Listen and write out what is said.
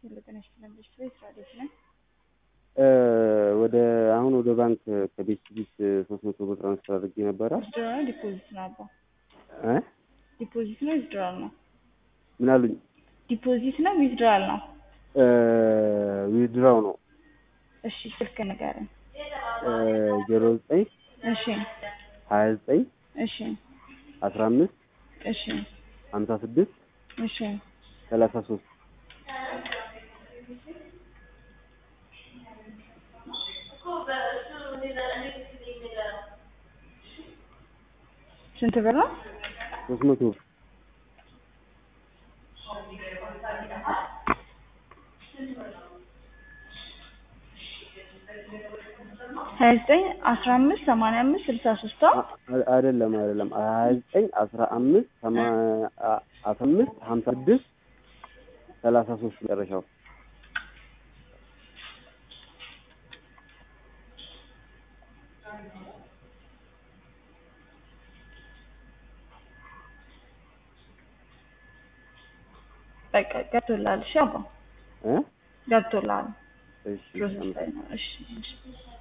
ጤና ይስጥልን ቤተሰብ ስራ ቤት ነን። ወደ አሁን ወደ ባንክ ከቤት ቢት ሶስት መቶ ብር ትራንስፈር አድርጌ ነበረ። ዊዝድራ ነው ዲፖዚት ነው አባ? እ ዲፖዚት ነው ዊዝድራል ነው? ምን አሉኝ? ዲፖዚት ነው ዊዝድራል ነው? ዊዝድራው ነው እሺ ስልክ ንገረኝ። ዜሮ ዘጠኝ እሺ ሀያ ዘጠኝ እሺ አስራ አምስት እሺ ሀምሳ ስድስት እሺ ሰላሳ ሶስት ስንት ብር ነው? ሶስት መቶ ብር ሀያ ሀያ ዘጠኝ አስራ አምስት ሰማንያ አምስት ስልሳ ሶስት አ- አይደለም አይደለም ሀያ ዘጠኝ አስራ አምስት ሰማ- አ- አስራ አምስት ሀምሳ ስድስት ሰላሳ ሶስት መጨረሻው በቃ ገብቶልሃል። እሺ አባ እ ገብቶልሃል። እሺ ፕሮሰስ ላይ ነው። እሺ እሺ